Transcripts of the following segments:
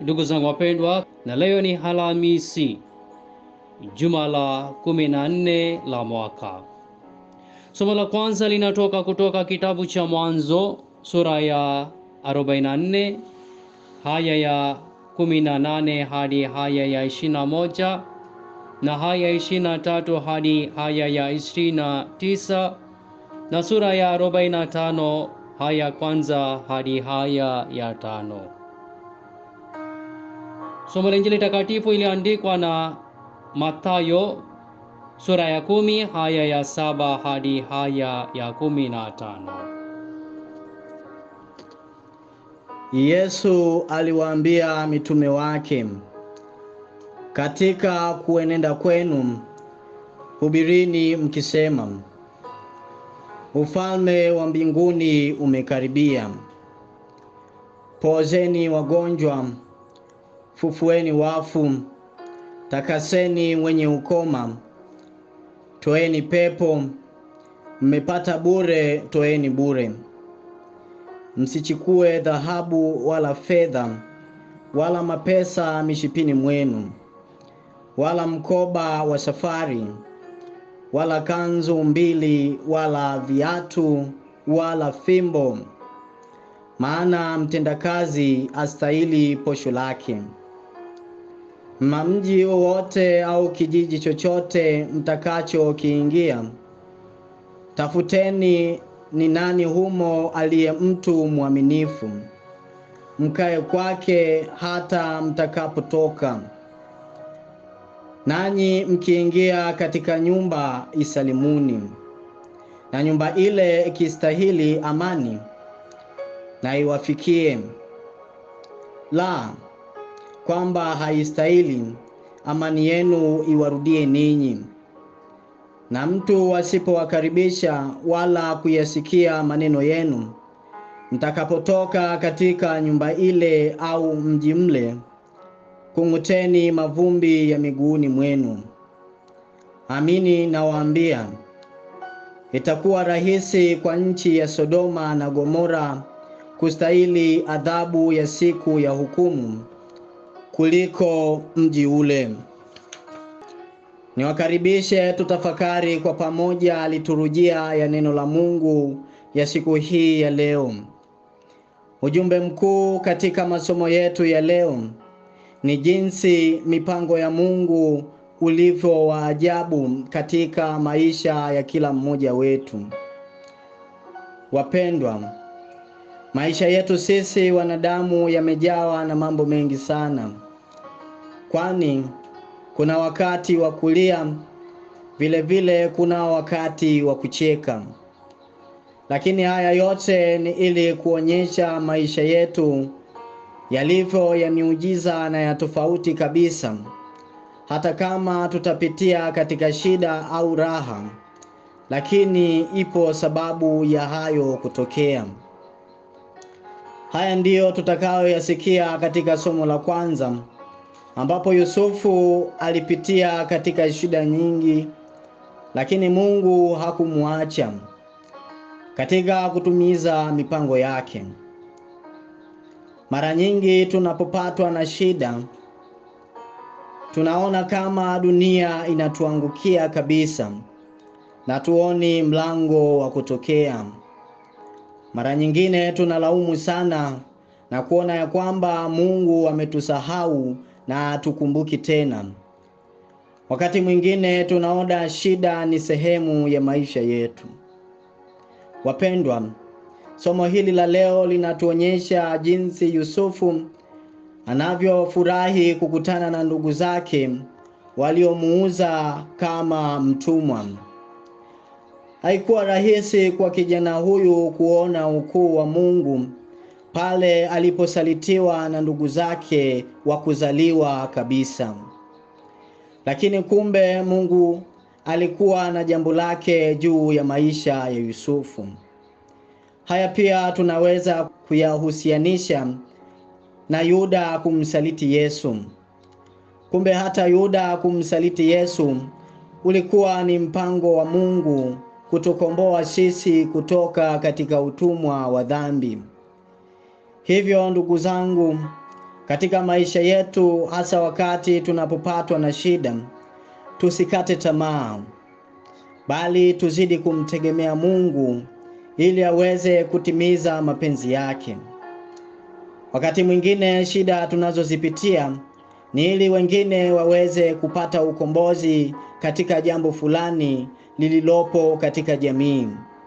Ndugu zangu wapendwa, na leo ni Alhamisi, juma la kumi na nne la mwaka. Somo la kwanza linatoka kutoka kitabu cha Mwanzo sura ya 44 haya ya 18 hadi haya ya 21 na haya 23 hadi haya ya 29 na sura ya 45 haya kwanza hadi haya ya tano. Somo la Injili takatifu iliandikwa na Mathayo sura ya kumi haya ya saba hadi haya ya kumi na tano. Yesu aliwaambia mitume wake, katika kuenenda kwenu hubirini mkisema, ufalme wa mbinguni umekaribia. Pozeni wagonjwa, fufueni wafu, takaseni wenye ukoma, toeni pepo, mmepata bure, toeni bure. Msichukue dhahabu wala fedha wala mapesa mishipini mwenu, wala mkoba wa safari, wala kanzu mbili, wala viatu, wala fimbo, maana mtendakazi astahili posho lake. Mji wowote au kijiji chochote mtakacho kiingia, tafuteni ni nani humo aliye mtu mwaminifu, mkae kwake hata mtakapotoka. Nanyi mkiingia katika nyumba, isalimuni. Na nyumba ile ikistahili amani, na iwafikie; la kwamba haistahili, amani yenu iwarudie ninyi. Na mtu asipowakaribisha wala kuyasikia maneno yenu, mtakapotoka katika nyumba ile au mji mle, kung'uteni mavumbi ya miguuni mwenu. Amini nawaambia, itakuwa rahisi kwa nchi ya Sodoma na Gomora kustahili adhabu ya siku ya hukumu kuliko mji ule. Niwakaribishe tutafakari kwa pamoja liturujia ya neno la Mungu ya siku hii ya leo. Ujumbe mkuu katika masomo yetu ya leo ni jinsi mipango ya Mungu ulivyo wa ajabu katika maisha ya kila mmoja wetu. Wapendwa, maisha yetu sisi wanadamu yamejawa na mambo mengi sana, kwani kuna wakati wa kulia, vile vile kuna wakati wa kucheka. Lakini haya yote ni ili kuonyesha maisha yetu yalivyo ya miujiza na ya tofauti kabisa. Hata kama tutapitia katika shida au raha, lakini ipo sababu ya hayo kutokea. Haya ndiyo tutakayoyasikia katika somo la kwanza ambapo Yusufu alipitia katika shida nyingi, lakini Mungu hakumwacha katika kutumiza mipango yake. Mara nyingi tunapopatwa na shida, tunaona kama dunia inatuangukia kabisa na tuoni mlango wa kutokea. Mara nyingine tunalaumu sana na kuona ya kwamba Mungu ametusahau na hatukumbuki tena. Wakati mwingine tunaona shida ni sehemu ya maisha yetu. Wapendwa, somo hili la leo linatuonyesha jinsi Yusufu anavyofurahi kukutana na ndugu zake waliomuuza kama mtumwa. Haikuwa rahisi kwa kijana huyu kuona ukuu wa Mungu pale aliposalitiwa na ndugu zake wa kuzaliwa kabisa. Lakini kumbe Mungu alikuwa na jambo lake juu ya maisha ya Yusufu. Haya pia tunaweza kuyahusianisha na Yuda kumsaliti Yesu. Kumbe hata Yuda kumsaliti Yesu ulikuwa ni mpango wa Mungu kutukomboa sisi kutoka katika utumwa wa dhambi. Hivyo ndugu zangu, katika maisha yetu, hasa wakati tunapopatwa na shida, tusikate tamaa, bali tuzidi kumtegemea Mungu ili aweze kutimiza mapenzi yake. Wakati mwingine shida tunazozipitia ni ili wengine waweze kupata ukombozi katika jambo fulani lililopo katika jamii.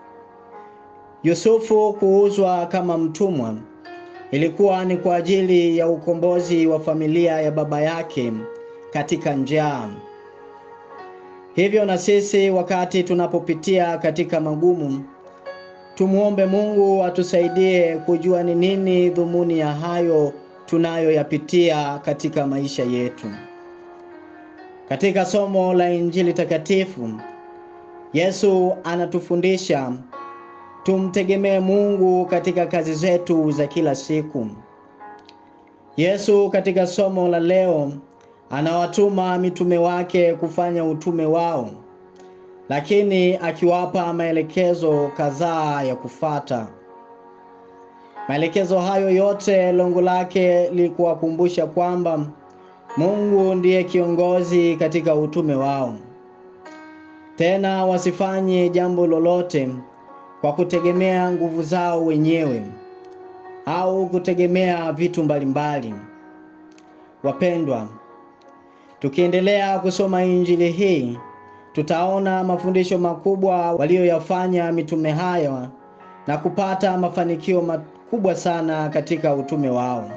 Yusufu kuuzwa kama mtumwa ilikuwa ni kwa ajili ya ukombozi wa familia ya baba yake katika njaa. Hivyo na sisi wakati tunapopitia katika magumu, tumuombe Mungu atusaidie kujua ni nini dhumuni ya hayo tunayoyapitia katika maisha yetu. Katika somo la Injili takatifu, Yesu anatufundisha tumtegemee Mungu katika kazi zetu za kila siku. Yesu katika somo la leo anawatuma mitume wake kufanya utume wao, lakini akiwapa maelekezo kadhaa ya kufata. Maelekezo hayo yote lengo lake li kuwakumbusha kwamba Mungu ndiye kiongozi katika utume wao. Tena wasifanye jambo lolote kwa kutegemea nguvu zao wenyewe au kutegemea vitu mbalimbali. Wapendwa, tukiendelea kusoma Injili hii tutaona mafundisho makubwa walioyafanya mitume hayo na kupata mafanikio makubwa sana katika utume wao.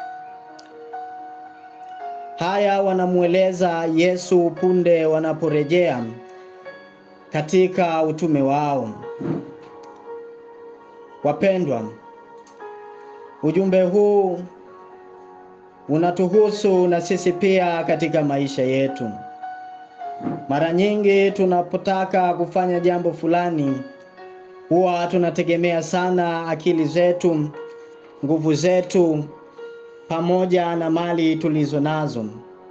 Haya wanamueleza Yesu punde wanaporejea katika utume wao. Wapendwa, ujumbe huu unatuhusu na sisi pia katika maisha yetu. Mara nyingi tunapotaka kufanya jambo fulani, huwa tunategemea sana akili zetu, nguvu zetu, pamoja na mali tulizo nazo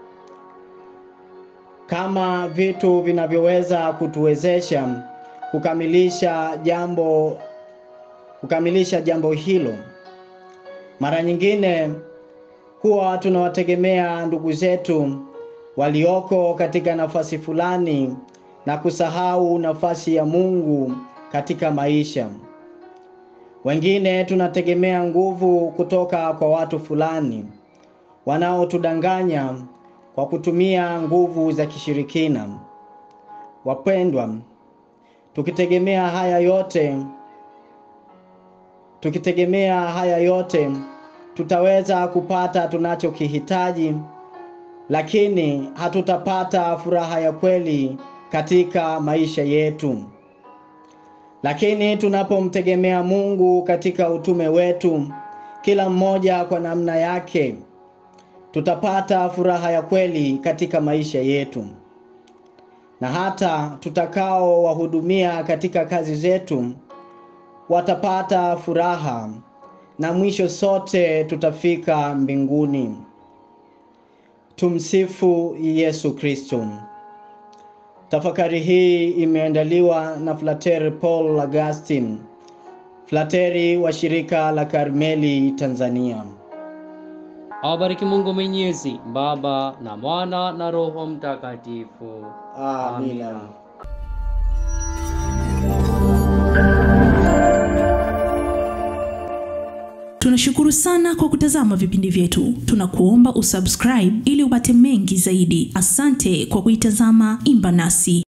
kama vitu vinavyoweza kutuwezesha kukamilisha jambo kukamilisha jambo hilo. Mara nyingine huwa tunawategemea ndugu zetu walioko katika nafasi fulani na kusahau nafasi ya Mungu katika maisha. Wengine tunategemea nguvu kutoka kwa watu fulani wanaotudanganya kwa kutumia nguvu za kishirikina. Wapendwa, tukitegemea haya yote tukitegemea haya yote tutaweza kupata tunachokihitaji, lakini hatutapata furaha ya kweli katika maisha yetu. Lakini tunapomtegemea Mungu katika utume wetu, kila mmoja kwa namna yake, tutapata furaha ya kweli katika maisha yetu, na hata tutakao wahudumia katika kazi zetu watapata furaha na mwisho sote tutafika mbinguni. Tumsifu Yesu Kristo. Tafakari hii imeandaliwa na Frateri Paul Augustine, frateri wa shirika la Karmeli Tanzania. Awabariki Mungu Mwenyezi, Baba na Mwana na Roho Mtakatifu. Amina. Tunashukuru sana kwa kutazama vipindi vyetu. Tunakuomba usubscribe ili upate mengi zaidi. Asante kwa kuitazama Imba Nasi.